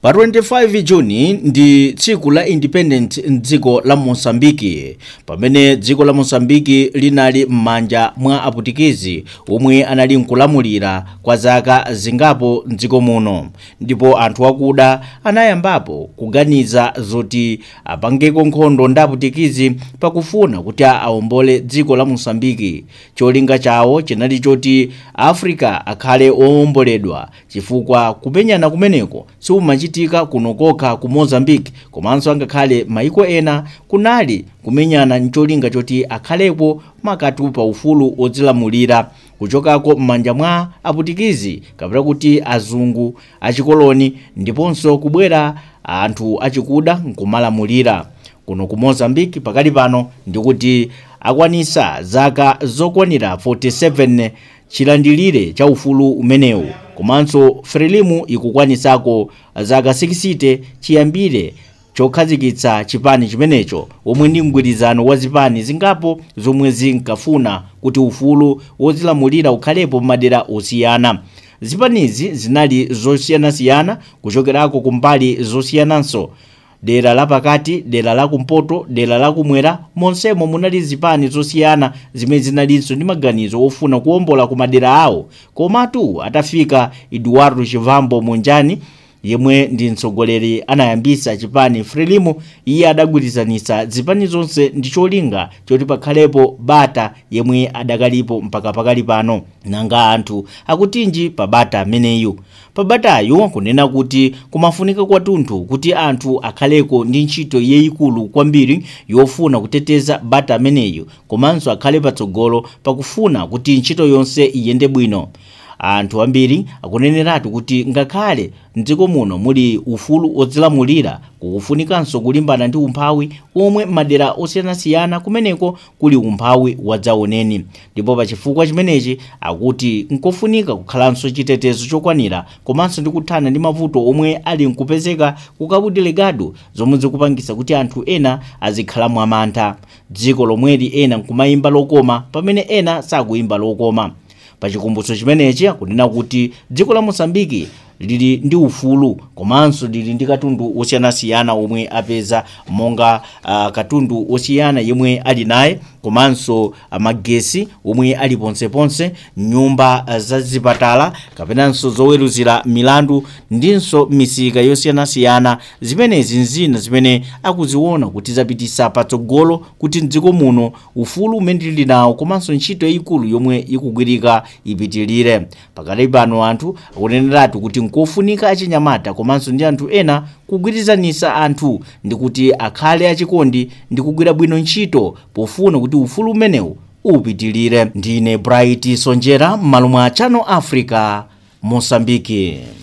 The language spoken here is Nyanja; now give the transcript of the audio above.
pa 25 juni ndi tsiku la independent mdziko la mosambiki pamene dziko la mosambiki linali m'manja mwa aputikizi omwe anali nkulamulira kwa zaka zingapo mdziko muno ndipo anthu akuda anayambapo kuganiza zoti apangeko nkhondo ndi aputikizi pakufuna kuti awombole dziko la mosambiki cholinga chawo chinali choti africa akhale owomboledwa chifukwa kumenyana kumeneko siumachitika kuno kokha ku mozambique komanso angakhale maiko ena kunali kumenyana ncholinga choti akhalepo makatu pa ufulu odzilamulira kuchokako m'manja mwa aputikizi kapena kuti azungu achikoloni ndiponso kubwera anthu achikuda nkumalamulira kuno ku mozambique pakali pano ndikuti akwanisa zaka zokwanira 47 chilandilire cha ufulu umenewu komanso frelimu ikukwanisako zaka 60 chiyambire chokhazikitsa chipani chimenecho omwe ndi mgwirizano wa zipani zingapo zomwe zinkafuna kuti ufulu wozilamulira ukhalepo m'madera osiyana zipanizi zinali zosiyanasiyana kuchokerako kumbali zosiyananso dera lapakati dera lakumpoto dera lakumwera monsemo munali zipani zosiyana zimene zinalinso ndi maganizo ofuna kuwombola ku madera awo komatu atafika eduardo chivambo monjani yemwe ndi mtsogoleri anayambisa chipani frelimo iye adagwirizanitsa zipani zonse ndi cholinga choti pakhalepo bata yemwe adakalipo mpaka pakali pano nanga anthu akutinji pa bata ameneyu pa batayu kunena kuti kumafunika kwathunthu kuti anthu akhaleko ndi ntchito yayikulu kwambiri yofuna kuteteza bata ameneyu komanso akhale patsogolo pakufuna kuti ntchito yonse iyende bwino anthu ambiri akuneneratu kuti ngakhale mdziko muno muli ufulu odzilamulira kukufunikanso kulimbana ndi umphawi omwe madera osiyanasiyana kumeneko kuli umphawi wadzaoneni ndipo pa chifukwa chimenechi akuti nkofunika kukhalanso chitetezo chokwanira komanso ndi kuthana ndi mavuto omwe ali nkupezeka ku cabo delgado zomwe zikupangisa kuti anthu ena azikhala mwamantha dziko lomweli ena nkumayimba lokoma pamene ena sakuyimba lokoma pachikumbutso chimenechi akunena kuti dziko la mosambiki lili ndi ufulu komanso lili ndi katundu osiyanasiyana omwe apeza monga uh, katundu osiyana yemwe ali naye komanso uh, magesi omwe ali ponseponse nyumba uh, za zipatala kapenanso zoweruzira milandu ndinso misika yosiyanasiyana zimenezi nzina zimene akuziona kuti zapitisa patsogolo kuti mdziko muno ufulu umene tili nawo komanso ntchito yayikulu yomwe ikugwirika ipitilire pakati pano anthu akuneneratu kuti nkofunika achinyamata komanso ndi anthu ena kugwirizanisa anthu ndi kuti akhale achikondi ndi kugwira bwino ntchito pofuna kuti ufulu umenewu upitilire ndine bright sonjera m'malo mwa channel africa mosambiki